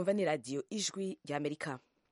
mwumva ni radiyo ijwi ry'amerika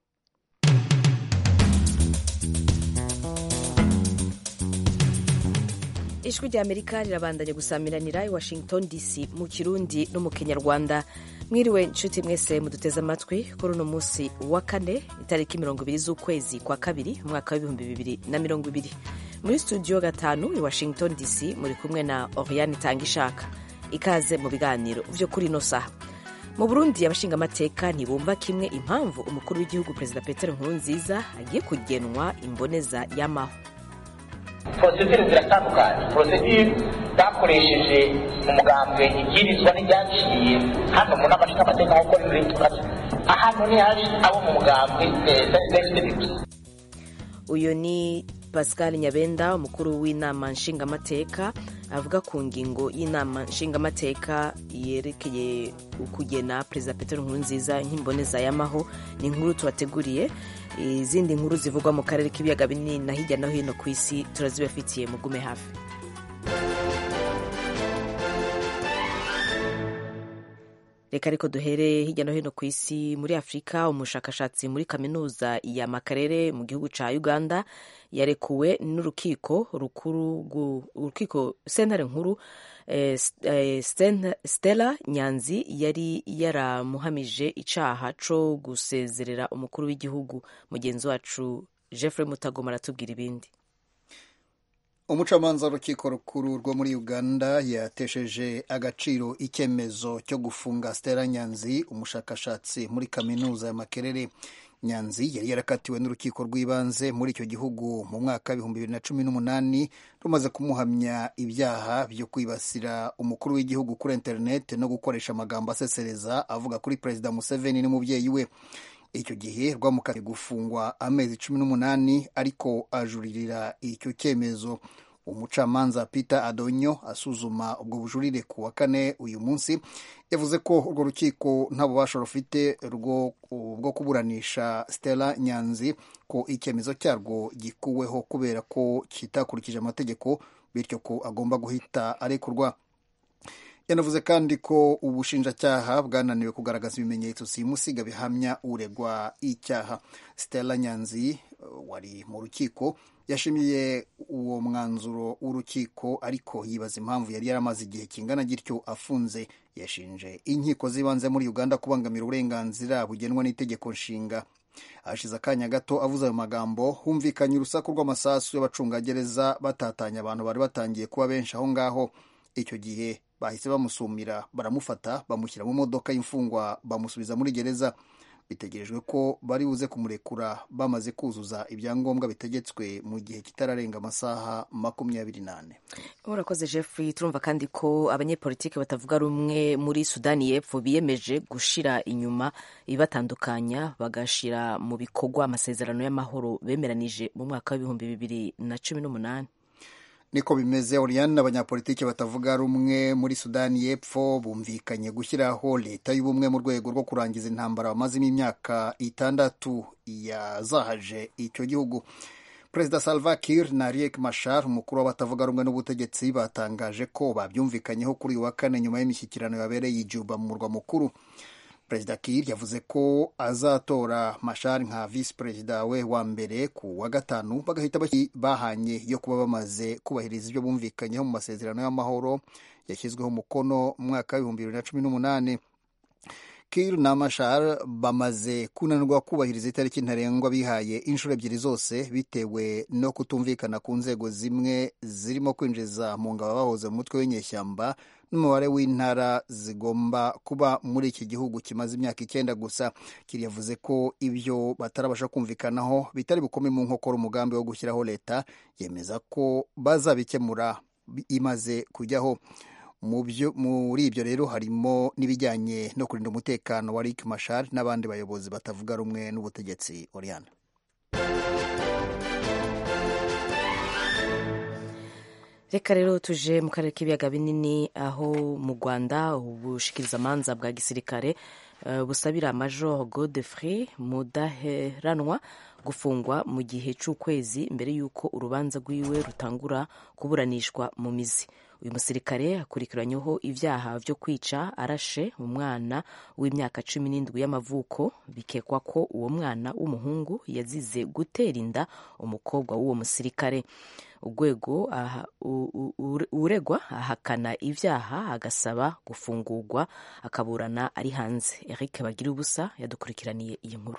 ijwi ry'amerika rirabandanya gusamiranira i washington dc mu kirundi no mu kinyarwanda mwiriwe nshuti mwese muduteze amatwi kuri uno munsi wa kane itariki mirongo ibiri z'ukwezi kwa kabiri umwaka w'ibihumbi bibiri na mirongo ibiri muri studio gatanu i washington dc muri kumwe na oriane itanga ishaka ikaze mu biganiro vyo kuri ino saha mu burundi abashingamateka ntibumva kimwe impamvu umukuru w'igihugu perezida petero nkurunziza agiye kugenwa imboneza y'amaho porosedire ziratandukanye porosedire zakoresheje mu mugambwe ibwirizwa n'iryaciye hano mu nama nshingamateka nk'uko riri tukazi ahantu ntihaje abo mu mugambwe gusa uyu ni pascal nyabenda umukuru w'inama nshingamateka avuga ku ngingo y'inama nshingamateka yerekeye kugena perezida petero nkurunziza nk'imboneza y'amaho ni inkuru tubateguriye izindi nkuru zivugwa mu karere k'ibiyaga binini na hirya no hino ku isi turazibafitiye mugume hafi reka ariko duhere hirya no hino ku isi muri afurika umushakashatsi muri kaminuza ya makarere mu gihugu cya uganda yarekuwe n'urukiko rukuru urukiko sentare nkuru eh, eh, stella nyanzi yari yaramuhamije icaha co gusezerera umukuru w'igihugu mugenzi wacu jeffrey mutagoma aratubwira ibindi umucamanza w'urukiko rukuru rwo muri uganda yatesheje agaciro icyemezo cyo gufunga stella nyanzi umushakashatsi muri kaminuza ya makerere nyanzi yari yarakatiwe n'urukiko rw'ibanze muri icyo gihugu mu mwaka w'ibihumbi bibiri na cumi n'umunani rumaze kumuhamya ibyaha byo kwibasira umukuru w'igihugu kuri interineti no gukoresha amagambo asesereza avuga kuri perezida museveni n'umubyeyi we icyo gihe rwamukatiye gufungwa amezi cumi n'umunani ariko ajuririra icyo cyemezo umucamanza peter adonyo asuzuma ubwo bujurire ku wa kane uyu munsi yavuze ko urwo rukiko nta bubasha rufite bwo kuburanisha stella nyanzi ko icyemezo cyarwo gikuweho kubera ko kitakurikije amategeko bityo ko agomba guhita arekurwa yanavuze kandi ko ubushinjacyaha bwananiwe kugaragaza ibimenyetso simusiga bihamya uregwa icyaha stella nyanzi wari mu rukiko yashimiye uwo mwanzuro w'urukiko ariko yibaza impamvu yari yaramaze igihe kingana gityo afunze yashinje inkiko z'ibanze muri uganda kubangamira uburenganzira bugenwa n'itegeko nshinga hashize akanya gato avuze ayo magambo humvikanye urusaku rw'amasasu y'abacungagereza batatanya abantu bari batangiye kuba benshi aho ngaho icyo gihe bahise bamusumira baramufata bamushyira mu modoka y'imfungwa bamusubiza muri gereza bitegerejwe ko bari buze kumurekura bamaze kuzuza ibyangombwa bitegetswe mu gihe kitararenga amasaha makumyabiri n'ane urakoze jeffrey turumva kandi ko abanyepolitiki batavuga rumwe muri sudani y'epfo biyemeje gushira inyuma ibibatandukanya bagashira mu bikorwa amasezerano y'amahoro bemeranije mu mwaka w'ibihumbi bibiri na cumi n'umunani niko bimeze Oriane abanyapolitiki batavuga rumwe muri sudani y'epfo bumvikanye gushyiraho leta y'ubumwe mu rwego rwo kurangiza intambara bamazemo imyaka itandatu yazahaje icyo gihugu perezida salva kiir na riek mashar umukuru w'abatavuga rumwe n'ubutegetsi batangaje ko babyumvikanyeho kuri uyu wa kane nyuma y'imishyikirano yabereye i juba mu murwa mukuru perezida kiir yavuze ko azatora mashar nka visi perezida we wa mbere ku wa gatanu bagahita bahanye yo kuba bamaze kubahiriza ibyo bumvikanyeho mu masezerano y'amahoro yashyizweho umukono mu mwaka w'ibihumbi bibiri na cumi n'umunani kiir na mashar bamaze kunanirwa kubahiriza itariki ntarengwa bihaye inshuro ebyiri zose bitewe no kutumvikana ku nzego zimwe zirimo kwinjiza mu ngabo bahoze mu mutwe w'inyeshyamba n'umubare w'intara zigomba kuba muri iki gihugu kimaze imyaka icyenda gusa kiri yavuze ko ibyo batarabasha kumvikanaho bitari bukome mu nkokora umugambi wo gushyiraho leta yemeza ko bazabikemura imaze kujyaho muri ibyo rero harimo n'ibijyanye no kurinda umutekano wa Riek Machar n'abandi bayobozi batavuga rumwe n'ubutegetsi Oriana reka rero tuje mu karere k'ibiyaga binini aho mu rwanda ubushikirizamanza bwa gisirikare uh, busabira major godefrey mudaheranwa gufungwa mu gihe cy'ukwezi mbere y'uko urubanza rwiwe rutangura kuburanishwa mu mizi uyu musirikare akurikiranyweho ibyaha byo kwica arashe umwana w'imyaka cumi n'indwi y'amavuko bikekwa ko uwo mwana w'umuhungu yazize gutera inda umukobwa w'uwo musirikare urwego uregwa ahakana ibyaha agasaba gufungurwa akaburana ari hanze eric bagira ubusa yadukurikiraniye iyi nkuru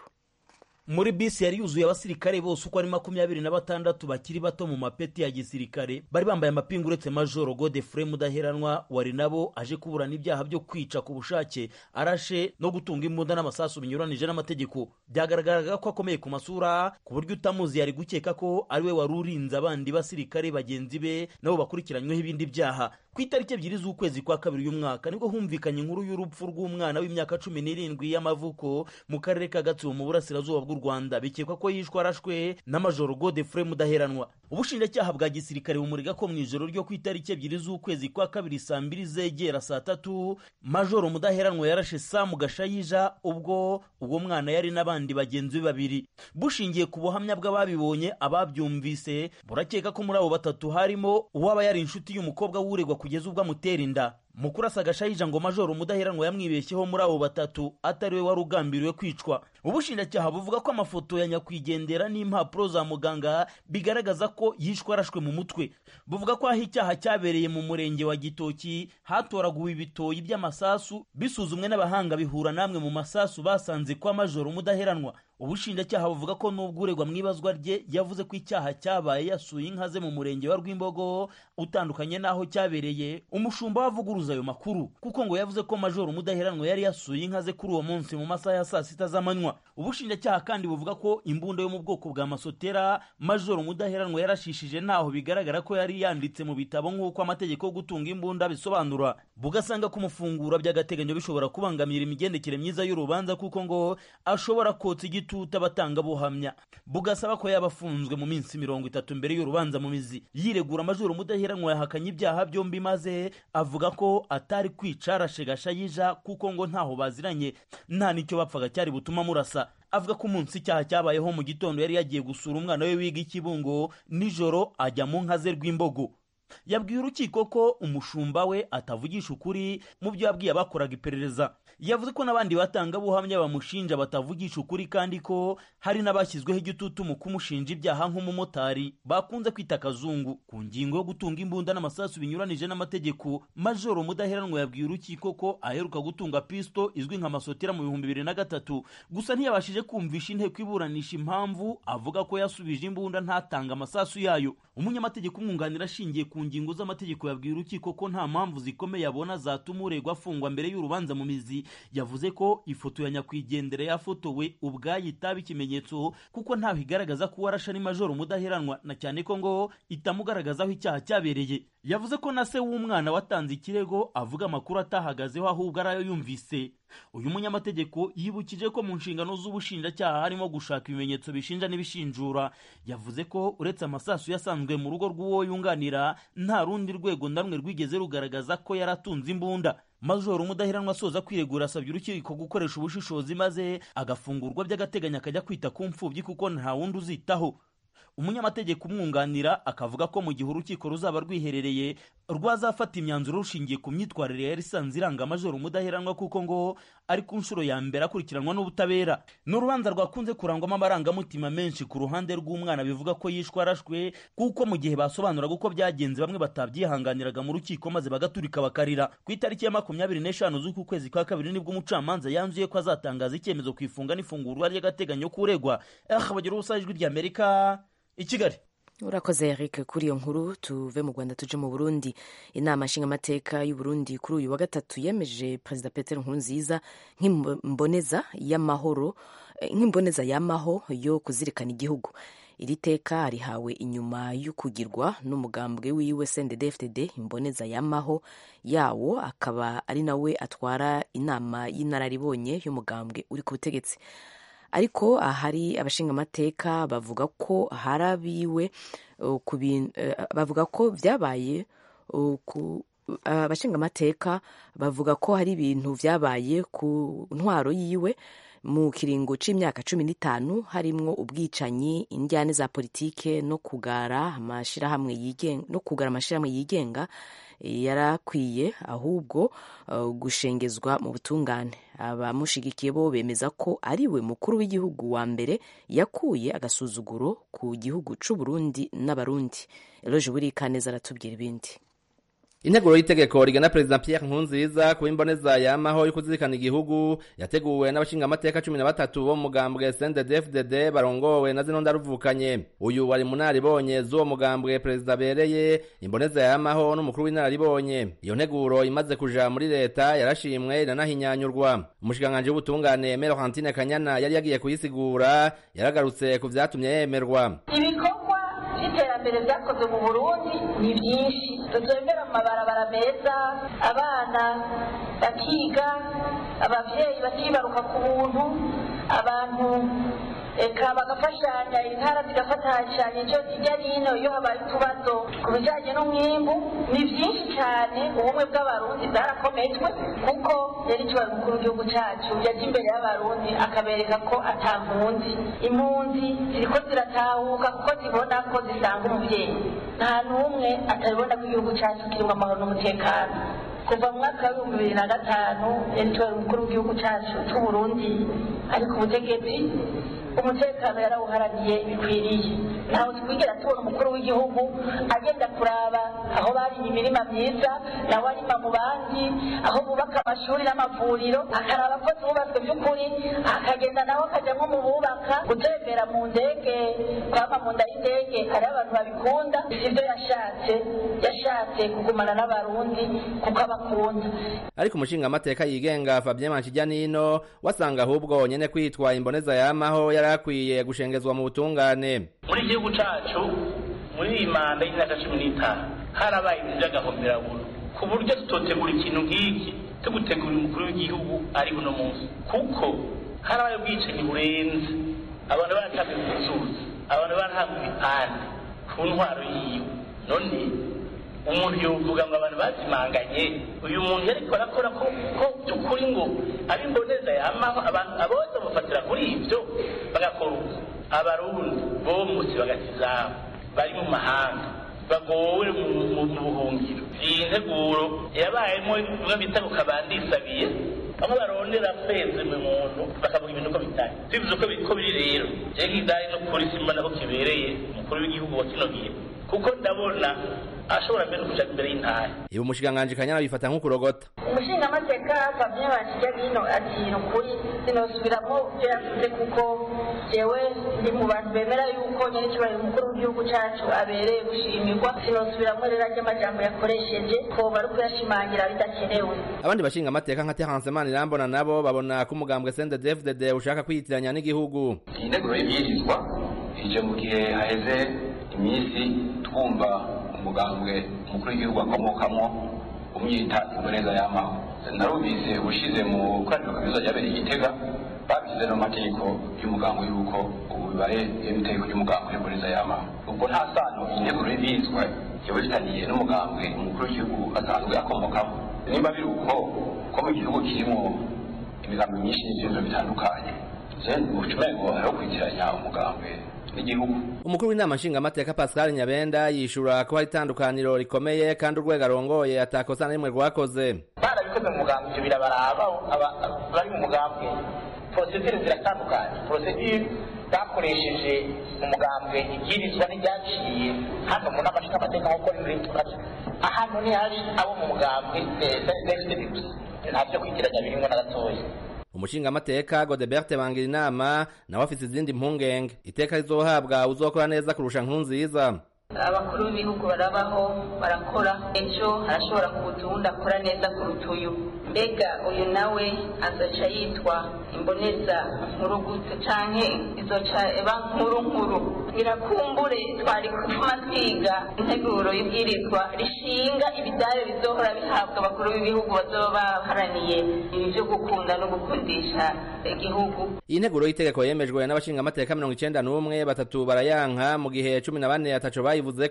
muri bisi yari yuzuye abasirikare bose uko ari makumyabiri na batandatu bakiri bato mu mapeti ya gisirikare bari bambaye amapingu uretse majoro godefure mudaheranwa wari nabo aje kuburana ibyaha byo kwica ku bushake arashe no gutunga imbunda n'amasasu binyuranije n'amategeko byagaragaraga ko akomeye ku masura ku buryo utamuzi yari gukeka ko ari we wari urinze abandi basirikare bagenzi be nabo bakurikiranyweho ibindi byaha ku itariki ebyiri z'ukwezi kwa kabiri uyu mwaka nibwo humvikanye inkuru y'urupfu rw'umwana w'imyaka cumi n'irindwi y'amavuko mu karere ka gatsibo mu burasirazuba bw'u rwanda bikekwa ko yishwe arashwe n'amajoro godefure mudaheranwa ubushinjacyaha bwa gisirikare bumurega ko mu ijoro ryo ku itariki ebyiri z'ukwezi kwa kabiri saa mbiri zegera saa tatu majoro mudaheranwa yarashe samu gashayija ubwo uwo mwana yari n'abandi bagenzi be babiri bushingiye ku buhamya bw'ababibonye ababyumvise burakeka ko muri abo batatu harimo uwaba yari inshuti y'umukobwa w'uregwa kugeza ubwo amutera inda mu kurasa agashayija ngo majoro mudaheranwa yamwibeshyeho muri abo batatu atari we wari ugambiriwe kwicwa ubushinjacyaha buvuga ko amafoto ya nyakwigendera n'impapuro za muganga bigaragaza ko yishwe arashwe mu mutwe buvuga ko aho icyaha cyabereye mu murenge wa gitoki hatoraguwe ibitoyi by'amasasu bisuzumwe n'abahanga bihura namwe mu masasu basanze kwa majoro mudaheranwa ubushinjacyaha buvuga ko n'ubwo uregwa mu ibazwa rye yavuze ko icyaha cyabaye yasuye inka ze mu murenge wa rwimbogo utandukanye n'aho cyabereye umushumba wavuguruza ayo makuru kuko ngo yavuze ko majoro mudaheranwa yari yasuye inka ze kuri uwo munsi mu masaha ya saa sita z'amanywa ubushinjacyaha kandi buvuga ko imbunda yo mu bwoko bwa masotera majoro mudaheranwa yarashishije ntaho bigaragara ko yari yanditse mu bitabo nk'uko amategeko yo gutunga imbunda bisobanura bugasanga kumufungura by'agateganyo bishobora kubangamira imigendekere myiza y'urubanza kuko ngo ashobora kotsa igitutu abatangabuhamya bugasaba ko yaba afunzwe mu minsi mirongo itatu mbere y'urubanza mu mizi yiregura amajoro mudaheranwa yahakanye ibyaha byombi maze avuga ko atari kwica arashe gashayija kuko ngo ntaho baziranye nta n'icyo bapfaga cyari butuma murasa avuga ko umunsi icyaha cyabayeho mu gitondo yari yagiye gusura umwana we wiga ikibungo nijoro ajya mu nka ze rw'imbogo yabwiye urukiko ko umushumba we atavugisha ukuri mu byo yabwiye abakoraga iperereza yavuze ko n'abandi batangabuhamya bamushinja batavugisha ukuri kandi ko hari n'abashyizweho igitutu mu kumushinja ibyaha nk'umumotari bakunze kwita akazungu ku ngingo yo gutunga imbunda n'amasasu binyuranije n'amategeko majoro mudaheranwa yabwiye urukiko ko aheruka gutunga pisito izwi nka masotera mu bihumbi bibiri na gatatu gusa ntiyabashije kumvisha inteko iburanisha impamvu avuga ko yasubije imbunda ntatanga amasasu yayo umunyamategeko umwunganira ashingiye ku ngingo z'amategeko yabwiye urukiko ko nta mpamvu zikomeye abona zatuma uregwa afungwa mbere y'urubanza mu mizi yavuze ko ifoto ya nyakwigendera yafotowe ubwayo itaba ikimenyetso kuko ntaho igaragaza ko uwarashe ari majoro mudaheranwa na cyane ko ngo itamugaragaza aho icyaha cyabereye yavuze ko na se w'umwana watanze ikirego avuga amakuru atahagazeho ahubwo ari ayo yumvise uyu munyamategeko yibukije ko mu nshingano z'ubushinjacyaha harimo gushaka ibimenyetso bishinja n'ibishinjura yavuze ko uretse amasasu yasanzwe mu rugo rw'uwo yunganira nta rundi rwego na rumwe rwigeze rugaragaza ko yari atunze imbunda majoro umudaheranwa asoza kwiregura asabye urukiko gukoresha ubushishozi maze agafungurwa by'agateganyo akajya kwita ku mfubyi kuko nta wundi uzitaho umunyamategeko umwunganira akavuga ko mu gihe urukiko ruzaba rwiherereye rwazafata imyanzuro rushingiye ku myitwarire yari isanzwe iranga amajoro umudaheranwa kuko ngo ari ku nshuro ya mbere akurikiranwa n'ubutabera ni urubanza rwakunze kurangwamo amarangamutima menshi ku ruhande rw'umwana bivuga ko yishwe arashwe kuko mu gihe basobanuraga uko byagenze bamwe batabyihanganiraga mu rukiko maze bagaturika bakarira ku itariki ya makumyabiri n'eshanu z'uku kwezi kwa kabiri nibwo umucamanza yanzuye ko azatangaza icyemezo ku ifunga n'ifungurwa ry'agateganyo k'uregwa bagira ubusa ijwi ry'amerika i kigali urakoze eric kuri iyo nkuru tuve mu rwanda tuje mu burundi inama nshingamateka y'u burundi kuri uyu wa gatatu yemeje perezida peter nkurunziza nk'imboneza y'amahoro nk'imboneza y'amaho yo kuzirikana igihugu iri teka rihawe inyuma y'ukugirwa n'umugambwe wiwe sndfdd imboneza y'amaho yawo akaba ari nawe atwara inama y'inararibonye y'umugambwe uri ku butegetsi ariko ahari abashingamateka bavuga ko harabiwe bavuga ko byabaye abashingamateka bavuga ko hari ibintu byabaye ku ntwaro yiwe mu kiringo c'imyaka cumi n'itanu harimwo ubwicanyi indyane za politike no kugara amashirahamwe yigenga no kugara amashirahamwe yigenga yarakwiye ahubwo uh, gushengezwa mu butungane abamushigikiye bo bemeza ko ari we mukuru w'igihugu wa mbere yakuye agasuzuguro ku gihugu c'u Burundi n'abarundi eloje burikaneza aratubwira ibindi integuro y'itegeko rigena perezida Pierre Nkurunziza kuba imboneza yamaho yo kuzirikana igihugu yateguwe n'abashingamateka cumi na batatu bo mu mugambwe CNDD-FDD barongowe na zino ndaruvukanye uyu wari mu naribonye z'uwo mugambwe perezida abereye imboneza yamaho n'umukuru w'inararibonye iyo nteguro imaze kuja muri leta yarashimwe iranahinyanyurwa umushikiranganji w'ubutungane Melorantine Kanyana yari yagiye kuyisigura yaragarutse ku vyatumye yemerwa ibikorwa by'iterambere byakozwe mu burundi ni byinshi tutembera mu mabarabara meza abana bakiga ababyeyi bakibaruka ku buntu abantu eka bagafashanya intara zigafatashanya icyo kijya n'ino iyo habaye utubazo ku bijyanye n'umwimbu ni byinshi cyane ubumwe bw'abarundi bwarakometwe kuko yari ikibazo umukuru w'igihugu cyacu yajya imbere y'abarundi akabereka ko atampunzi impunzi ziriko ziratahuka kuko zibona ko zisanga umubyeyi nta n'umwe atabibona ko igihugu cyacu kirimo amahoro n'umutekano kuva mu mwaka w'ibihumbi bibiri na gatanu yari ikibazo umukuru w'igihugu cyacu cy'uburundi ari ku butegetsi umutekano yarawuharaniye bikwiriye ntawe twigera tubona umukuru w'igihugu agenda kuraba aho barimye imirima myiza nawe arima mu bandi aho bubaka amashuri n'amavuriro akaraba ko zubatswe by'ukuri akagenda nawe akajya nko mu bubaka gutembera mu ndege kwama mu nda y'indege hariho abantu babikunda sibyo yashatse yashatse kugumana n'abarundi kuko abakunda ariko umushingamateka yigenga Fabien Manshijyanino wasanga ahubwo nyene kwitwa imboneza yamaho yarakwiye gushengezwa mu butungane muri igihugu cacu muri iyi manda y'imyaka cumi n'itanu harabaye ibintu by'agahomeraburo ku buryo tutotegura ikintu nk'iki tugutegura umukuru w'igihugu ari buno munsi kuko harabaye ubwicanyi burenze abantu baratabwe ku nzuzi abantu barahabwa ibipande ku ntwaro yiwe none umuntu yovuga ngo abantu bazimanganye uyu muntu yariko arakora ko ko by'ukuri ngo ari imboneza yamaho abantu abose bafatira kuri ibyo bagakora uko abarundi bomutse bagatizabo bari mu mahanga bagowe mu buhungiro iyi nteguro yabayemo bimwe bita ngo kabandisabiye bamwe barondera kweza umuntu bakavuga ibintu uko bitari tubivuze uko ko biri rero rero idari no kuri simba nako kibereye umukuru w'igihugu wa kino gihe kuko ndabona ashobora mbere kuja imbere y'intara ibi umushikiranganji kanyana bifata nk'ukurogota umushingamateka Fabien Banshijyanino ati ni ukuri sinosubiramo ibyo yavuze kuko jewe ndi mu bantu bemera yuko nyene ikibaye umukuru w'igihugu cacu abereye gushimirwa sinosubiramo rero arya amajambo yakoresheje ko bari kuyashimangira bidakenewe abandi bashingamateka nka Terence Manirambona nabo babona ko umugambwe CNDD-FDD ushaka kwiyitiranya n'igihugu iyi nteguro y'ibyirizwa ije mu gihe haheze iminsi twumva umugambwe umukuru w'igihugu akomokamo umwita imboneza y'amaho narumvise ushize mu koraniro kaminuza ryabereye igitega babishyize no mategeko y'umugambwe y'uko ubu bibaye itegeko ry'umugambwe w'imboneza y'amaho ubwo nta sano iyi nteguro y'ibyirizwa kiba gitaniye n'umugambwe umukuru w'igihugu asanzwe akomokamo nimba biri uko ko mu gihugu kirimo imigambi myinshi n'ibyemezo bitandukanye je ucumengo hariho kwitiranya umugambwe n'igihugu umukuru w'inama nshingamateka Pascal Nyabenda yishura ko hari itandukaniro rikomeye kandi urwego arongoye atakosa na rimwe rwakoze barabikoze mu mugambi ibyo birabaraba aba- bari mu mugambi porosedire ziratandukanye porosedire bakoresheje mu mugambwe ibwirizwa n'ibyaciye hano mu nama nshingamateka nk'uko riri tukazi ahantu ntihaje abo mu mugambwe sextedi gusa nta byo kwitiranya birimo na gatoya umushingamateka Godebert bangira inama nawe afise izindi mpungenge iteka rizohabwa uzokora neza kurusha nkunziza abakuru b'ibihugu barabaho barakora ejo harashobora kuza uwundi akora neza kuruta uyu mbega uyu nawe azoca yitwa imboneza nkuru gute canke izoca eba nkuru nkuru birakumbure twari gutuma twiga integuro y'ibwirizwa rishinga ibidare bizohora bihabwa abakuru b'ibihugu bazoba baharaniye ibi vyo gukunda no gukundisha igihugu iyi nteguro y'itegeko yemejwe n'abashingamateka mirongo icenda n'umwe batatu barayanka mu gihe cumi na bane ataco bayivuzeko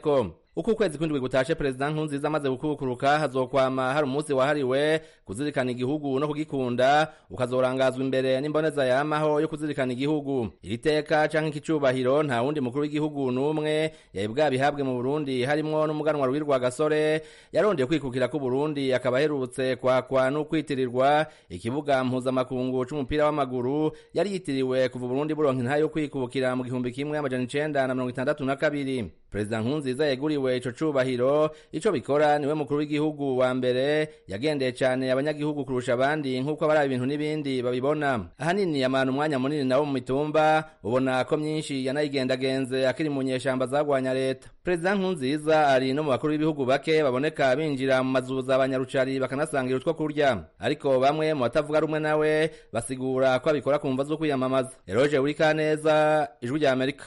uko ukwezi kw'indwi gutashe perezida nkurunziza amaze gukubukuruka hazokwama hari umunsi wahariwe kuzirikana igihugu no kugikunda ukazorangazwa imbere n'imboneza yamaho yo kuzirikana igihugu iri teka canke iki cubahiro nta wundi mukuru w'igihugu n'umwe yari bwabihabwe mu burundi harimwo n'umuganwa rwirwa gasore yarondeye kwikukira ku burundi akaba aherutse kwakwa n'ukwitirirwa ikibuga mpuzamakungu c'umupira w'amaguru yari yitiriwe kuva uburundi buronka intahe yo kwikukira mu gihumbi kimwe amajana icenda na mirongo itandatu na kabiri perezida nkurunziza yeguriwe ico cubahiro ico bikora niwe mukuru w'igihugu wa mbere yagendeye cane abanyagihugu kurusha abandi nk'uko abari ibintu n'ibindi babibona ahanini amana umwanya munini nawo mu mitumba ubona ko myinshi yanayigendagenze akiri mu nyeshamba zagwanya leta perezida nkurunziza ari no mu bakuru b'ibihugu bake baboneka binjira mu mazu za banyarucari bakanasangira utwo kurya ariko bamwe mu batavuga rumwe nawe basigura ko abikora ku mva zo kwiyamamaza eroge wurikaneza ijwi rya amerika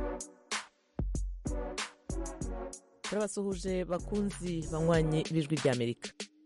turabasuhuje bakunzi banywanyi b'ijwi ry'amerika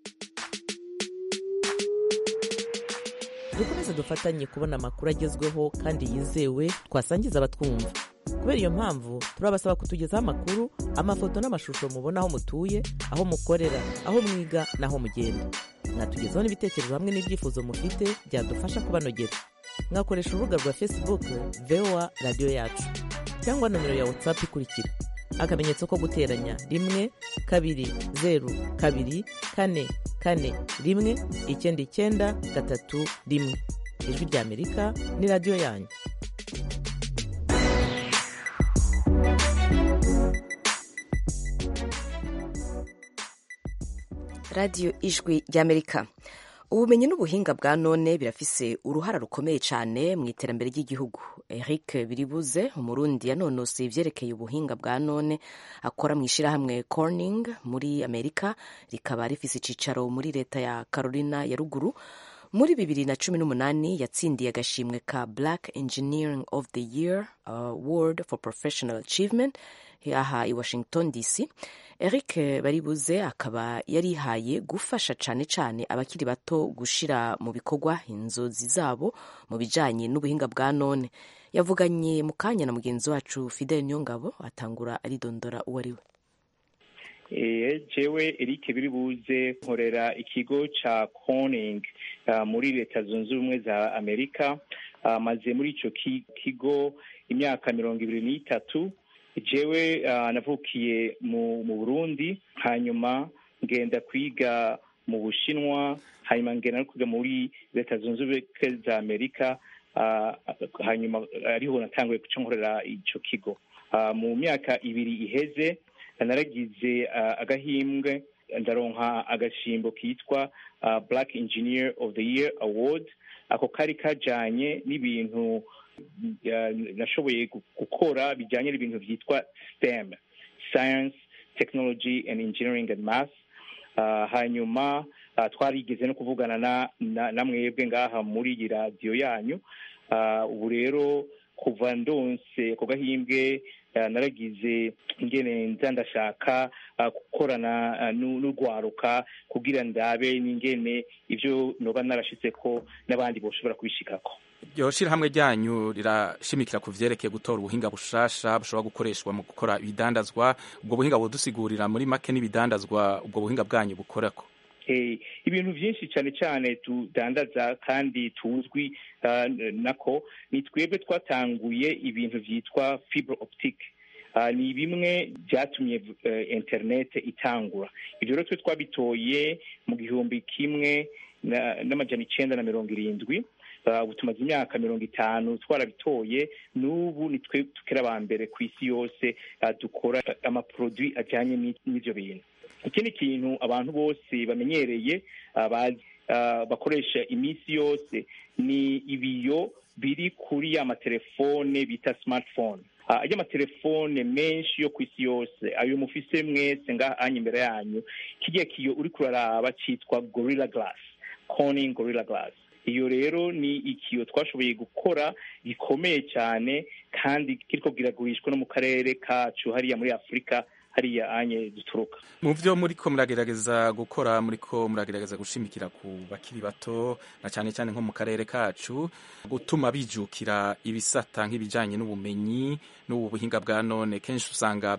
dukomeze dufatanye kubona amakuru agezweho kandi yizewe twasangiza abatwumva kubera iyo mpamvu turabasaba kutugezaho amakuru amafoto n'amashusho mubona aho mutuye aho mukorera aho mwiga n'aho mugenda mwatugezaho n'ibitekerezo hamwe n'ibyifuzo mufite byadufasha kubanogera mwakoresha urubuga rwa facebook voa radiyo yacu cyangwa nomero ya whatsapp ikurikira akamenyetso ko guteranya rimwe kabiri zeru kabiri kane kane rimwe icyenda icyenda gatatu rimwe ijwi ry'amerika ni radiyo yanyu radiyo ijwi ry'amerika ubumenyi n'ubuhinga bwa none birafise uruhara rukomeye cyane mu iterambere ry'igihugu eric biribuze umurundi yanonosoye ibyerekeye ubuhinga bwa none akora mu ishyirahamwe corning muri amerika rikaba rifise icyicaro muri leta ya carolina ya ruguru muri bibiri na cumi n'umunani yatsindiye agashimwe ka black engineering of the year award for professional achievement aha i washington dc eric baribuze akaba yarihaye gufasha cyane cyane abakiri bato gushira mu bikorwa inzozi zabo mu bijanye n'ubuhinga bwa none yavuganye mu kanya na mugenzi wacu fidel niyongabo atangura aridondora uwo ari we jewe eric biribuze nkorera ikigo ca corning muri leta zunze ubumwe za amerika maze muri ico kigo imyaka mirongo ibiri n'itatu jewe navukiye mu burundi hanyuma ngenda kwiga mu bushinwa hanyuma ngenda no kwiga muri leta zunze ubumwe za amerika hanyuma ariho natanguye guca nkorera ico kigo mu myaka ibiri iheze naragize agahimbwe ndaronka agashimbo kitwa black engineer of the year award ako kari kajanye n'ibintu nashoboye gukora bijyanye n'ibintu byitwa stem science technology and engineering and math hanyuma twarigeze no kuvugana na mwebwe ngaha muri iyi radiyo yanyu ubu rero kuva ndonse ako gahimbwe naragize ingene nza ndashaka gukorana n'urwaruka kugira ndabe n'ingene ibyo noba narashitse ko n'abandi boshobora kubishikako iryo shirahamwe ryanyu rirashimikira ku vyerekeye gutora ubuhinga bushasha bushobora gukoreshwa mu gukora ibidandazwa ubwo buhinga budusigurira muri make n'ibidandazwa ubwo buhinga bwanyu bukorako ibintu byinshi cyane cyane tudandaza kandi tuzwi nako ni twebwe twatanguye ibintu byitwa fibre optique ni bimwe byatumye interinete itangura ibyo rero twe twabitoye mu gihumbi kimwe n'amajana icenda na mirongo irindwi ubu tumaze imyaka mirongo itanu twarabitoye n'ubu ni twe tukiri aba mbere ku isi yose dukora amaproduwi ajyanye n'ibyo bintu ikindi kintu abantu bose bamenyereye bakoresha iminsi yose ni ibiyo biri kuri ya matelefone bita smartphone ajya amatelefone menshi yo ku isi yose ayo mufise mwese ngaha anya imbere yanyu kijya kiyo uri kuraraba cyitwa gorilla glass corning gorilla glass iyo rero ni ikiyo twashoboye gukora gikomeye cyane kandi kiriko kiragurishwa no mu karere kacu hariya muri afurika hariya anye duturuka mu byo muriko muragerageza gukora muriko muragerageza gushimikira ku bakiri bato na cyane cyane nko mu karere kacu gutuma bijukira ibisata nk'ibijanye n'ubumenyi n'ubu buhinga bwa none kenshi usanga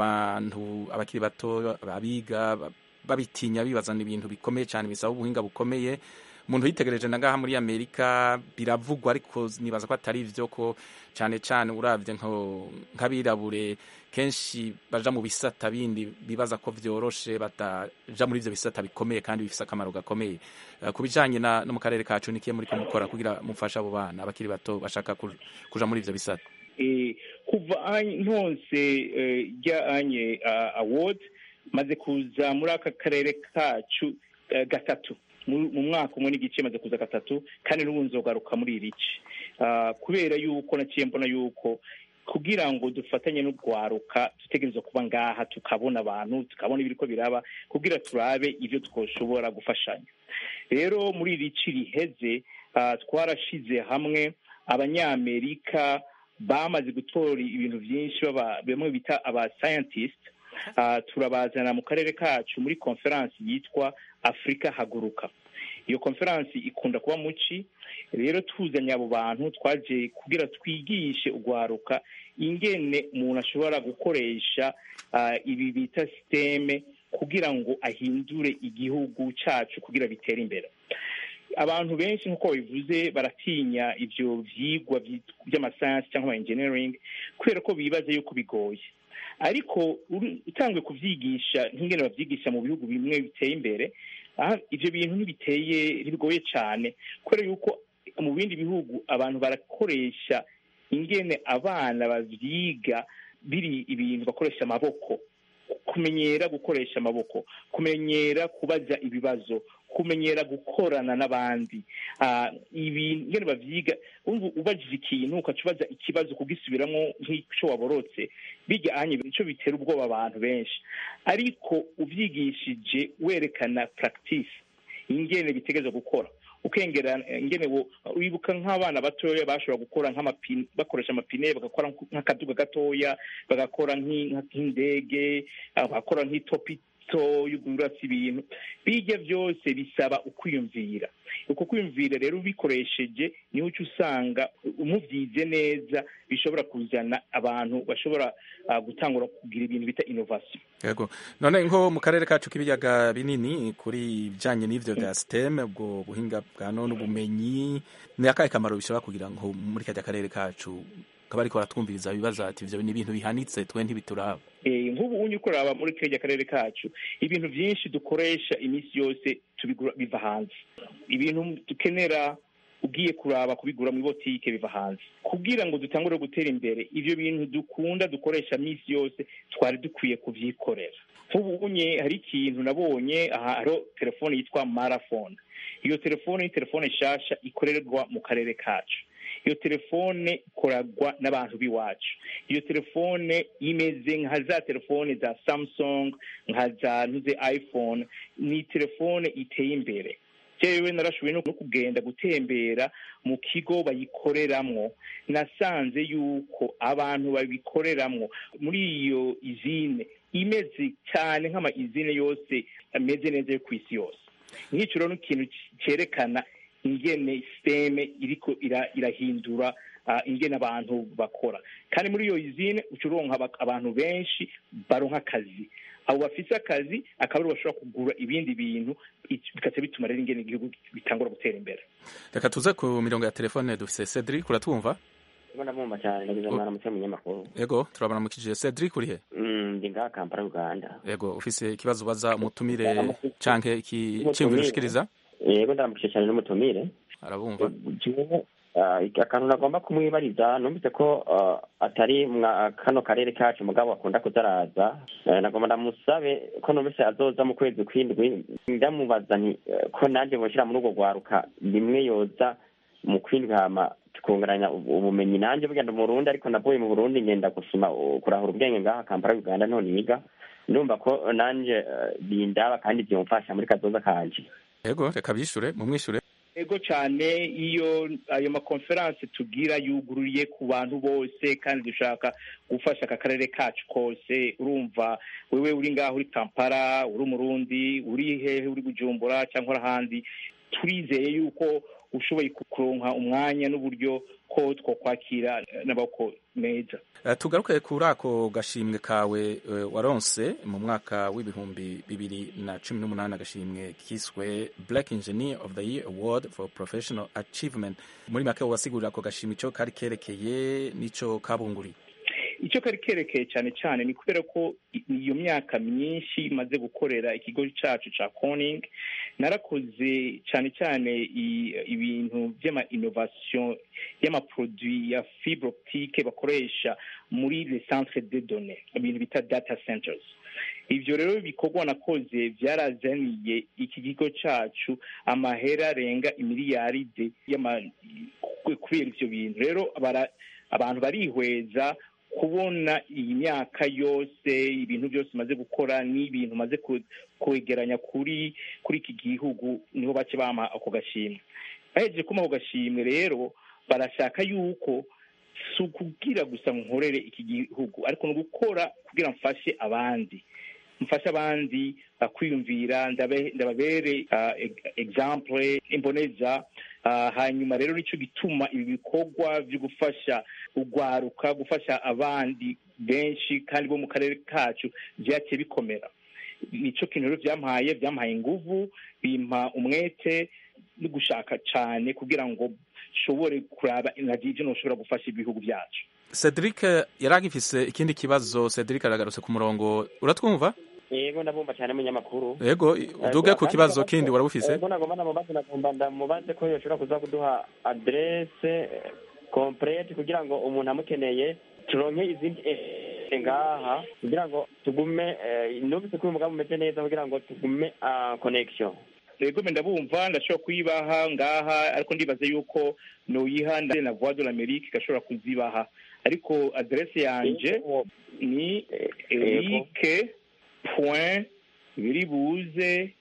abantu abakiri bato abiga babitinya bibazana ibintu bikomeye cyane bisaba ubuhinga bukomeye umuntu yitegereje na ngaha muri amerika biravugwa ariko nibaza ko atari byo ko cyane cyane urabye nk'abirabure kenshi baja mu bisata bindi bibaza ko vyoroshe bataja muri ivyo bisata bikomeye kandi bifise akamaro gakomeye uh, ku bijanye no mu karere kacu nikiye muriko mukora kugira mufashe abo bana abakiri bato bashaka kuja muri ivyo bisata e, kuva ntonse rya uh, anye uh, award maze kuza muri aka karere kacu uh, gatatu mu mwaka umwe n'igice maze kuza gatatu kandi n'ubu nzogaruka muri iri ci kubera yuko naciye mbona yuko kugira ngo dufatanye n'urwaruka dutegereza kuba ngaha tukabona abantu tukabona ibiriko biraba kugira turabe ibyo twoshobora gufashanya rero muri iri ci riheze twarashize hamwe abanyamerika bamaze gutora ibintu byinshi bamwe bita aba scientist turabazana mu karere kacu muri konferansi yitwa afurika haguruka iyo konferansi ikunda kuba muci rero tuzanye abo bantu twaje kugira twigishe urwaruka ingene umuntu ashobora gukoresha ibi bita siteme kugira ngo ahindure igihugu cyacu kugira bitere imbere abantu benshi nk'uko babivuze baratinya ibyo byigwa by'amasayansi cyangwa ama engineering kubera ko bibaza yuko bigoye ariko utanzwe kubyigisha nk'ingene babyigisha mu bihugu bimwe biteye imbere ibyo bintu ntibiteye ntibigoye cyane kubera yuko mu bindi bihugu abantu barakoresha ingene abana babyiga biri ibintu bakoresha amaboko kumenyera gukoresha amaboko kumenyera kubaza ibibazo kumenyera gukorana n'abandi ibi ngene bavyiga ubajije ikintu ukaca ubaza ikibazo kugisubiramo nk'ico waborotse bijya anye nico bitera ubwoba abantu benshi ariko uvyigishije werekana practice ingene bitegerezwa gukora ukengera ingene wibuka nk'abana batoya bashobora gukora nk'amapine bakoresha amapine bagakora nk'akaduga gatoya bagakora nk'indege bagakora nk'itopi yuguratse ibintu bijya byose bisaba ukwiyumvira uko kwiyumvira rero ubikoresheje niho uca usanga umubyize neza bishobora kuzana abantu bashobora gutangura kugira ibintu bita inovasiyo yego none nko mu karere kacu k'ibiyaga binini kuri ibijyanye n'ibyo bya siteme ubwo buhinga bwa none ubumenyi ni akahe kamaro bishobora kugira ngo muri kajya karere kacu kaba ariko baratwumviriza ibibazo ati ibyo ni ibintu bihanitse twe ntibituraba nk'ubu unye ukoraba muri kajya karere kacu ibintu byinshi dukoresha iminsi yose tubigura biva hanze ibintu dukenera ugiye kuraba kubigura muri botike biva hanze kugira ngo dutangure gutera imbere ibyo bintu dukunda dukoresha minsi yose twari dukwiye kubyikorera nk'ubu unye hari ikintu nabonye aha hariho telefone yitwa marafone iyo telefone ni telefone nshasha ikorerwa mu karere kacu iyo telefone ikoragwa n'abantu b'iwacu iyo telefone imeze nka za telefone za samsung nka za ntuze iphone ni telefone iteye imbere jewe narashoboye no kugenda gutembera mu kigo bayikoreramwo nasanze yuko abantu babikoreramwo muri iyo izine imeze cyane nk'ama izine yose ameze neza yo ku isi yose nk'icyo rero ni ikintu cyerekana ingene siteme iriko irahindura ingene abantu bakora kandi muri iyo izine uca uronka abantu benshi baronka akazi abo bafise akazi akaba aribo bashobora kugura ibindi bintu bikaca bituma rero ingene igihugu bitangura gutera imbere reka tuze ku mirongo ya telefone dufise cedric uratwumva ndamwumva cyane ndagize mwana muto munyamakuru yego turabona mukijije cedric urihe ndi ngaha kampala uganda yego ufise ikibazo ubaza umutumire canke ikiciyumviro ushikiriza yego ndaramukije cyane n'umutumire arabumva akantu nagomba kumwibariza numvise ko atari kano karere kacu mugabo akunda kuzaraza nagomba ndamusabe ko numvise azoza mu kwezi kw'indwi ndamubaza nti ko nanjye boshira muri urwo rwaruka rimwe yoza mu kwindwi hama tukunguranya ubumenyi nanjye bugenda mu burundi ariko navuye mu burundi ngenda gusima kurahura ubwenge ngaha kampala uganda none niga ndumva ko nanjye bindaba kandi byumfasha muri kazoza kanje yego reka bishure mumwishure ego cyane iyo ayo makonferanse tugira yugururiye ku bantu bose kandi dushaka gufasha aka karere kacu kose urumva wewe uri ngaho uri kampala uri umurundi uri hehe uri bujumbura cyangwa ahandi turizeye yuko ushoboye kuronka umwanya n'uburyo ko twokwakira n'abako meza Uh, tugaruke kuri ako gashimwe kawe uh, waronse mu mwaka w'ibihumbi bibiri na cumi n'umunani agashimwe kiswe black engineer of the year award for professional achievement muri make wasigurira ako gashimwe ico kari kerekeye n'ico kabunguriye icyo kari kerekeye cyane cyane ni kubera ko iyo myaka myinshi maze gukorera ikigo cyacu cya koning narakoze cyane cyane ibintu by'ama innovation y'amaproduit ya fibre optique bakoresha muri le centre de données ibintu bita data centers ibyo rero ibikorwa nakoze byarazaniye iki kigo cyacu amahera arenga imiliyaride kubera ibyo bintu rero abantu barihweza kubona iyi myaka yose ibintu byose umaze gukora n'ibintu umaze kwegeranya kuri kuri iki gihugu niho bake bampa ako gashimwe bahejeje kuma ako gashimwe rero barashaka yuko si ukubwira gusa nkorere iki gihugu ariko ni ugukora kugira mfashe abandi mfashe abandi kwiyumvira ndababere example imboneza hanyuma rero nicyo gituma ibi bikorwa byo gufasha ugwaruka gufasha abandi benshi kandi bo mu karere kacu byaciye bikomera nicyo kintu rero byampaye byampaye inguvu bimpa umwete no gushaka cyane kugira ngo nshobore kuraba ibyo ntushobora gufasha ibihugu byacu cedric yari agifise ikindi kibazo cedric aragarutse ku murongo uratwumva yego ndabumva cyane munyamakuru yego uduge ku kibazo kindi warabufise yego nagomba namubaze nagomba ndamubaze ko yoshobora kuza kuduha adresse complete kugira ngo umuntu amukeneye turonke izindi ngaha kugira ngo tugume numvise ko uyu mugambi umeze neza kugira ngo tugume connection yego ndabumva ndashobora kuyibaha ngaha ariko ndibaze yuko nuyiha na voix de l'amerique igashobora kuzibaha ariko adresse yanje ni erike point biribuze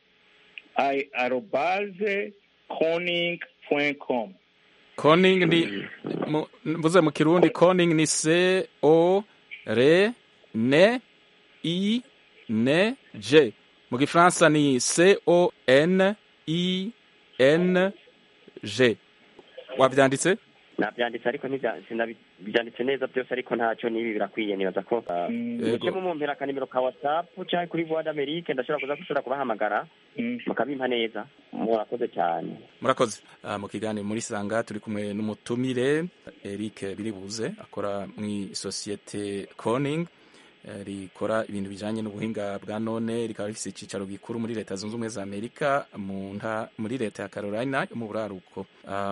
arobaze koning point com koning ni mvuze mu kirundi koning ni c o r n i n g mu gifaransa ni c o n i n g wabyanditse nabyanditse ariko sinabyanditse neza byose ariko ntacyo n'ibi birakwiye nibaza ko muce mumumpera akanimero ka whatsapp cyangwa kuri voix d'amerique ndashobora kuza gushobora kubahamagara mukabimpa neza murakoze cyane murakoze mu kiganiro muri sanga turi kumwe n'umutumire eric biribuze akora mu isosiyete coning rikora ibintu bijyanye n'ubuhinga bwa none rikaba rifite icyicaro gikuru muri leta zunze ubumwe za amerika muri leta ya carolina yo mu buraruko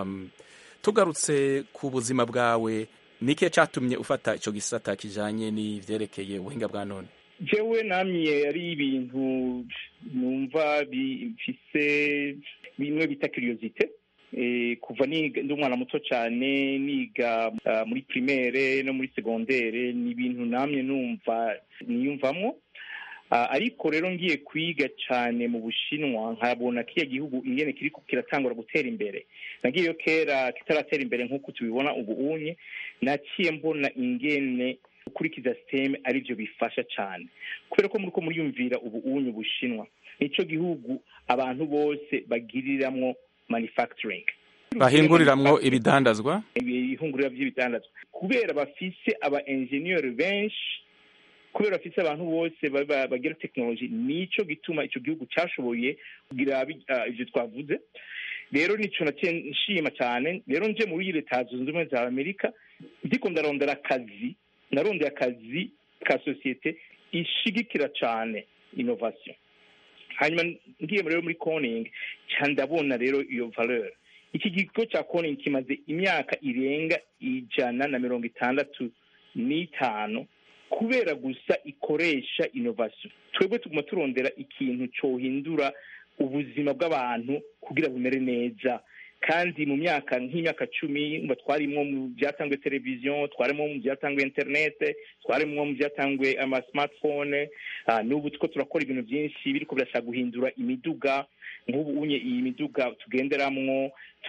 tugarutse ku buzima bwawe nike cyatumye ufata icyo gisata kijyanye n'ibyerekeye ubuhinga bwa none jewe namye ari ibintu numva bifise bimwe bita kiriyozite kuva ndi umwana muto cyane niga muri primaire no muri segondere ni ibintu namye numva niyumvamo ariko rero ngiye kwiga cyane mu bushinwa nkabona kiriya gihugu ingene kiri kiratangura gutera imbere nagiyeyo kera kitaratera imbere nk'uko tubibona ubu unye naciye mbona ingene gukurikiza siteme aribyo bifasha cyane kubera ko muri ko muriyumvira ubu unye ubushinwa nicyo gihugu abantu bose bagiriramwo manufacturing bahinguriramwo ibidandazwa ibihungurira by'ibidandazwa kubera bafise aba engineer benshi kubera bafise abantu bose bagira tekinoloji nico gituma ico gihugu cyashoboye kugira ivyo twavuze rero nico naciye nshima cyane rero nje muri leta zunze ubumwe za amerika ndiko ndarondera akazi narondeye akazi ka sosiyete ishigikira cyane innovation hanyuma ngiye rero muri coning ndabona rero iyo valeur iki kigo cya coning kimaze imyaka irenga ijana na mirongo itandatu n'itanu kubera gusa ikoresha innovation twebwe tuguma turondera ikintu cyohindura ubuzima bw'abantu kugira bumere neza kandi mu myaka nk'imyaka cumi mba twarimwo mu byatanzwe televiziyo twarimo mu byatanzwe interinete twarimo mu byatanzwe ama smartphone n'ubu two turakora ibintu byinshi biriko birashaka guhindura imiduga nk'ubu unye iyi miduga tugenderamwo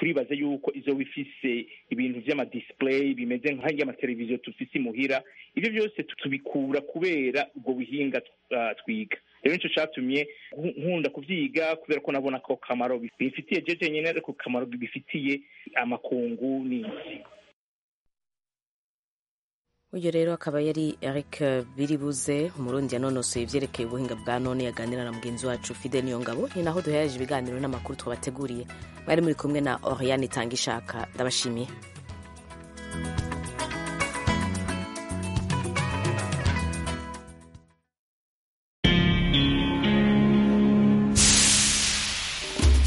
turibaza yuko izoba ifise ibintu vy'amadisplay bimeze nk'amateleviziyo tufise imuhira ivyo byose tubikura kubera ubwo buhinga uh, twiga rero nico catumye nkunda kuvyiga kubera ko nabona ko kamaro bifitiye jeje nyene ariko kamaro bifitiye amakungu n'isi uyu rero akaba yari eric biribuze umurundi yanonosoye ivyerekeye ubuhinga bwa none yaganira na mugenzi wacu fide niyongabo ni naho duhereje ibiganiro n'amakuru twabateguriye bari muri kumwe na oriane itanga ishaka ndabashimiye